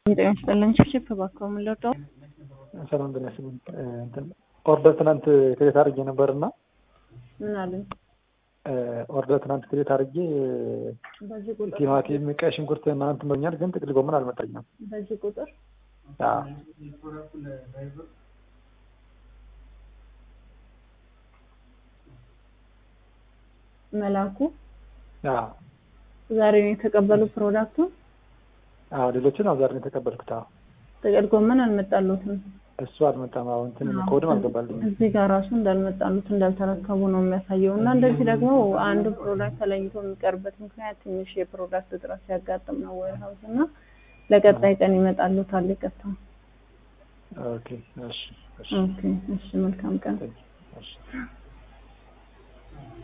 ጤና ይስጥልኝ። ችፕ እባክዎ ምን ልርዳው? ሰላም ጤና ይስጥልኝ። እንትን ኦርደር ትናንት ክሬት አድርጌ ነበር እና ምን አሉኝ? ኦርደር ትናንት ክሬት አድርጌ በዚህ ቁጥር ቲማቲም፣ ቀይ ሽንኩርት ምናምን ትመኛል፣ ግን ጥቅል ጎመን አልመጣኝም። በዚህ ቁጥር አዎ መላኩ አዎ ዛሬ ነው የተቀበሉ ፕሮዳክቱ። አዎ ሌሎችን አዛር ነው የተቀበልኩት። አዎ ጥቅል ጎመን አልመጣሉትም። እሱ አልመጣም። አሁን እንትን ኮድም አልገባልኝም። እዚህ ጋር ራሱ እንዳልመጣሉት እንዳልተረከቡ ነው የሚያሳየው። እና እንደዚህ ደግሞ አንዱ ፕሮዳክት ተለይቶ የሚቀርበት ምክንያት ትንሽ የፕሮዳክት እጥረት ሲያጋጥም ነው ወይ ሀውስ እና ለቀጣይ ቀን ይመጣሉታል። ይቅርታ። ኦኬ እሺ እሺ ኦኬ እሺ፣ መልካም ቀን። እሺ